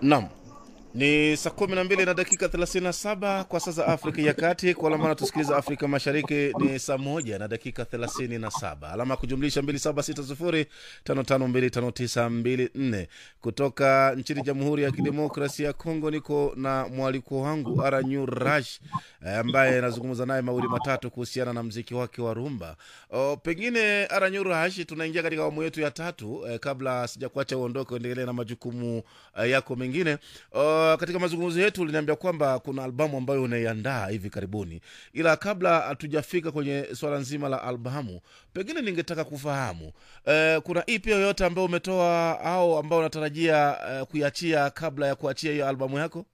Naam, ni saa kumi na mbili na dakika 37 kwa saa za Afrika ya Kati. Kwa alama tusikiliza Afrika Mashariki ni saa moja na dakika 37, alama ya kujumlisha 276055259254 kutoka nchini Jamhuri ya Kidemokrasia ya Kongo. Niko na mwaliko wangu Aranyu Rash eh, ambaye anazungumza naye mawili matatu kuhusiana na mziki wake wa rumba. O, pengine Aranyu Rash, tunaingia katika awamu yetu ya tatu eh, kabla sijakuacha uondoke uendelee na majukumu eh, yako mengine o, katika mazungumzo yetu uliniambia kwamba kuna albamu ambayo unaiandaa hivi karibuni, ila kabla hatujafika kwenye swala nzima la albamu, pengine ningetaka kufahamu eh, kuna ipi yoyote ambayo umetoa au ambao unatarajia eh, kuiachia kabla ya kuachia hiyo albamu yako?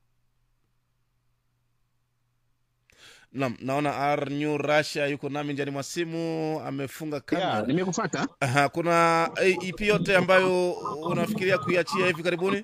Naam, naona Arnyu Rasha yuko nami njani mwa simu, amefunga kamera. Yeah, nimekufata. Aha, kuna eh, ipi yote ambayo unafikiria kuiachia hivi karibuni?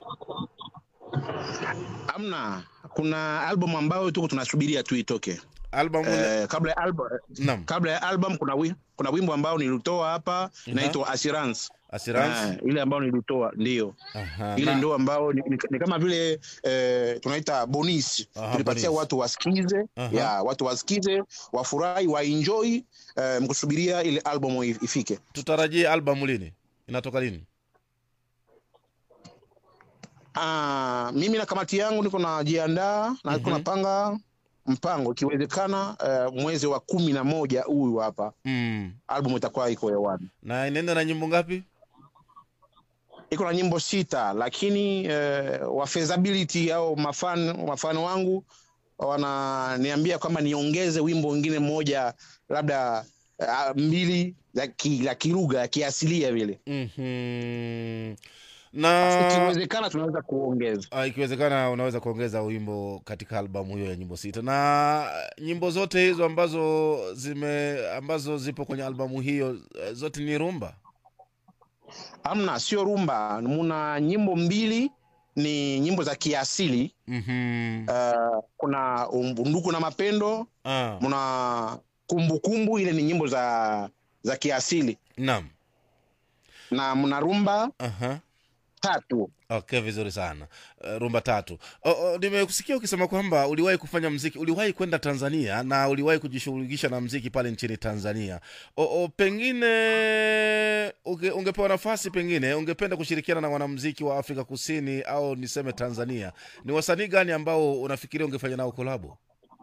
Amna, kuna album ambayo tuko tunasubiria tu itoke. Albamu Eh, kabla ya album naam, kabla ya album kuna wi, kuna wimbo ambao nilitoa hapa inaitwa Assurance. Assurance. Eh, ile ambao nilitoa ndio. Aha, Ile na- ndio ambao ni, ni, ni kama vile eh, tunaita bonus. Aha, Tulipatia bonus. watu wasikize, Aha. ya watu wasikize, wafurahi, waenjoy eh, mkusubiria ile album if- ifike. tutarajie albamu lini? Inatoka lini? Ah, mimi na kamati yangu niko najiandaa na niko Mhm. napanga mpango ikiwezekana, eh, mwezi wa kumi na moja huyu hapa Mm. album itakuwa iko hewani. Na inaenda na nyimbo ngapi? Iko na nyimbo sita, lakini eh, wa feasibility au mafan mafano wangu wananiambia kwamba niongeze wimbo mwingine mmoja labda uh, mbili la ki- la kilugha ya kiasilia vile, Mhm. Na ikiwezekana tunaweza kuongeza. ah, ikiwezekana unaweza kuongeza wimbo katika albamu hiyo ya nyimbo sita. Na nyimbo zote hizo ambazo zime ambazo zipo kwenye albamu hiyo eh, zote ni rumba. Amna, sio rumba, muna nyimbo mbili ni nyimbo za kiasili Mhm. uh, kuna undugu na mapendo, Ah, muna kumbukumbu, ile ni nyimbo za za kiasili naam. na mna rumba Aha. tatu. Okay, vizuri sana. Uh, rumba tatu. O, o, nimekusikia ukisema kwamba uliwahi kufanya mziki, uliwahi kwenda Tanzania na uliwahi kujishughulisha na mziki pale nchini Tanzania. O, o, pengine unge, ungepewa nafasi, pengine ungependa kushirikiana na wanamziki wa Afrika Kusini au niseme Tanzania, ni wasanii gani ambao unafikiria ungefanya nao kolabo?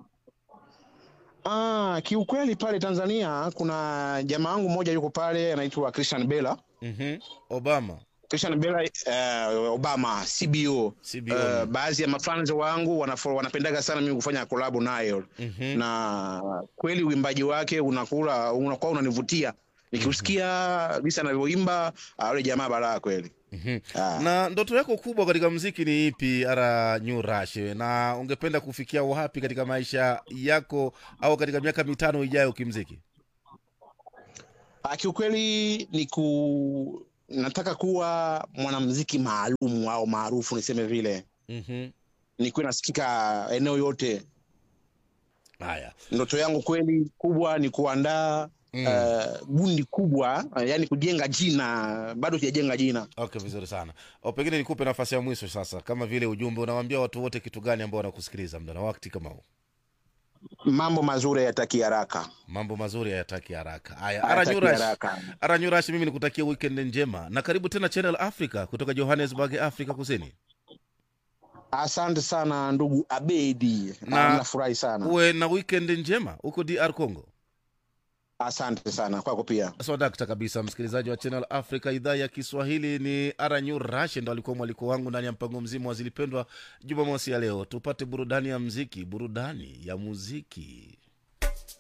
Ah, kiukweli pale Tanzania kuna jamaa wangu mmoja yuko pale anaitwa Christian Bella. mm Obama Christian Bella uh, Obama CBO. CBO. Uh, baadhi ya mafans wangu wanafo- wanapendaga sana mimi kufanya kolabo nayo Mhm. na kweli uimbaji wake unakula unakuwa unanivutia nikiusikia visa anavyoimba ah, yule jamaa balaa kweli Mhm. Ah. na ndoto yako kubwa katika mziki ni ipi ara new rush na ungependa kufikia wapi katika maisha yako au katika miaka mitano ijayo kimziki Ah, kiukweli ni ku nataka kuwa mwanamuziki maalum au maarufu niseme vile Mhm. nikuwe nasikika eneo yote haya ndoto yangu kweli kubwa ni kuandaa Mm. uh, gundi kubwa uh, yani kujenga jina bado sijajenga jina okay vizuri sana o pengine nikupe nafasi ya mwisho sasa kama vile ujumbe unawaambia watu wote kitu gani ambao wanakusikiliza muda na wakati kama huu mambo mazuri yataki haraka mambo mazuri hayataki haraka haya ara new hayataki rush haraka ara new rush mimi nikutakia weekend njema na karibu tena channel africa kutoka johannesburg afrika kusini asante sana ndugu abedi Na- Ah, nafurahi sana uwe na weekend njema huko dr congo asante sana kwako pia swadakta kabisa msikilizaji wa channel africa idhaa ya kiswahili ni aranyu rash ndo alikuwa mwaliko wangu ndani ya mpango mzima wa zilipendwa jumamosi ya leo tupate burudani ya mziki burudani ya muziki